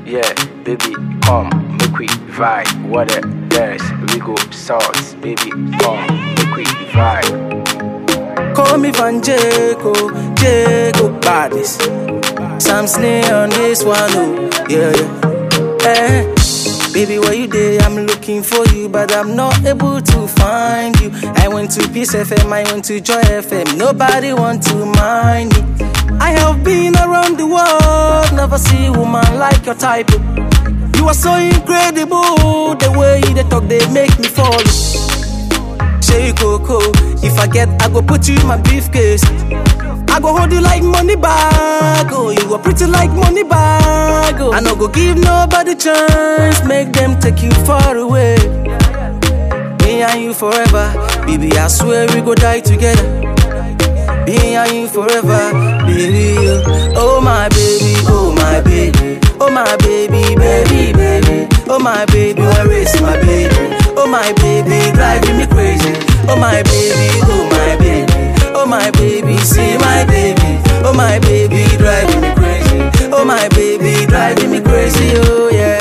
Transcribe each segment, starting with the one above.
Yeah, baby, come, make we vibe. What a dance, we go sauce. Baby, come, make we vibe. Call me Van Jago, Jago Badness. Sam Snare on this one, oh, yeah, yeah. Eh, baby, where you there? I'm looking for you, but I'm not able to find you. I went to Peace FM, I went to Joy FM. Nobody want to mind me. I have been around the world, never see a woman like your type. oh. You are so incredible, the way they talk, they make me fall. Say Coco, if I get, I go put you in my briefcase. I go hold you like money bag, oh, you go pretty like money bag, oh. I no go give nobody chance, make them take you far away. Me and you forever, baby, I swear we go die together. Me and you forever, baby. Oh my baby, oh my baby, oh my baby, baby, baby. Oh my baby, where is my baby? Oh my baby, driving me crazy. Oh my baby, oh my baby, oh my baby, see my baby. Oh my baby, driving me crazy. Oh my baby, driving me crazy. Oh yeah.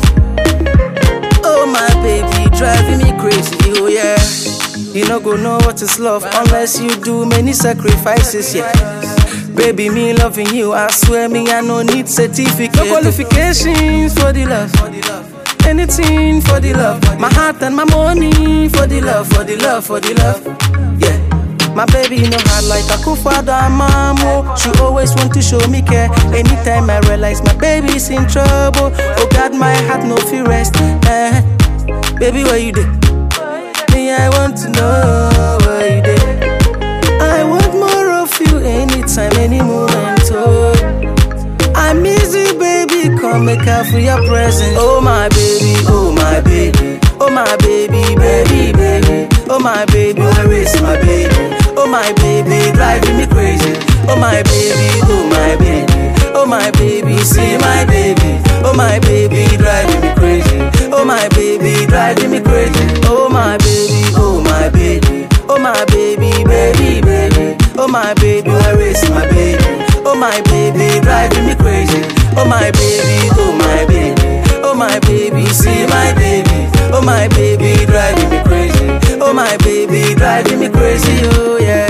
Oh my baby, driving me crazy, oh yeah. You no go know what is love unless you do many sacrifices, yeah. Baby, me loving you, I swear me I no need certificate. No qualifications for the love. Anything for the love. My heart and my money for the love, for the love, for the love. Yeah. My baby no hard like a father and mamo. She always want to show me care. Anytime I realize my baby's in trouble, oh God, my heart no fear rest. Eh. Baby, where you dey? Me, I want to know where you dey. I want more of you anytime, any moment. Oh, I miss you, baby. Come make up for your presence. Oh my baby, oh my baby, oh my baby, baby, baby. Oh my baby, where is my baby? Oh my baby, driving me crazy. Oh my baby, oh my baby, oh my baby, see my baby. Oh my baby, driving me crazy. Oh my baby, driving me crazy. Oh my baby, oh my baby, oh my baby, baby, baby. Oh my baby, where is my baby? Oh my baby, driving me crazy. Oh my baby, oh my baby, oh my baby, see my baby. Oh my baby, driving me crazy. Oh my baby, driving me crazy. Oh yeah.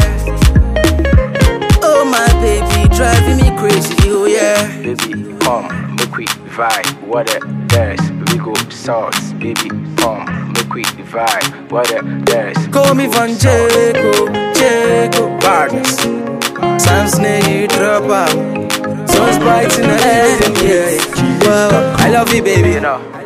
Oh my baby, driving me crazy. Oh yeah. Baby, come, make we vibe. What a dance, we go sauce. Baby, come, make we vibe. What a dance. Call me we go Van sauce. Jago, Jago Barnes. Sam Snare, you drop out. Sun's bright in the head, yeah. Well, I love you, baby, you know.